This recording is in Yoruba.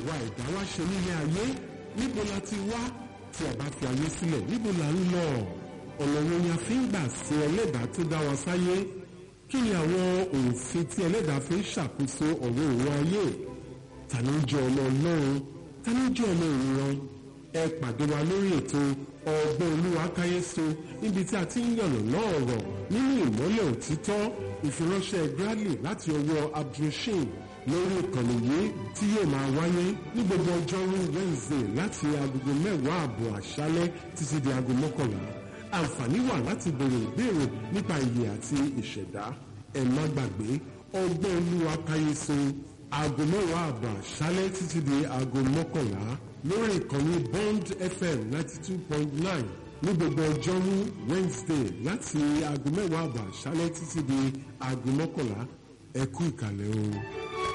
àwa ẹ̀dá wá ṣe nílé ayé níbo la ti wá tí a bá fi ayé sílẹ̀ níbo la ń lọ ọ̀nà wo ni a fi ń gbà sin ẹlẹ́dàá tó dá wa sáyé kí ni àwọn òfin tí ẹlẹ́dàá fi ń ṣàkóso ọ̀rọ̀ òun ayé ta ló ń jẹ́ ọmọ ọlọ́run ta ló ń jẹ́ ọmọ ìran ẹ pàdé wa lórí ètò ọgbọ́n olúwa káyéso níbi tí a ti ń yànnà náà ọ̀rọ̀ nínú ìmọ́lẹ̀ òtítọ́ ìfiránṣẹ́ Bradley láti ọwọ́ abdulrasheed lórí ìkànnì yìí tí yóò máa wáyé ní gbogbo ọjọ́rú Wednesday láti agogo mẹ́wàá àbọ̀ àṣálẹ́ títí di aago mọ́kànlá àǹfààní wà láti béèrè ìbéèrè nípa ìyè àti ìṣẹ̀dá ẹ má gbàgbé ọgbọ́n olúwa káyéso aago mẹ́wàá àbọ̀ àṣálẹ́ títí di aago mọ́kànlá lórí ìkànnì Bond FM ninety two point nine ní gbogbo ọjọ́rú Wednesday láti aago mẹ́wàá àbọ̀ àṣálẹ́ títí di aago mọ́kànlá ẹ kú ìkàlẹ̀ o.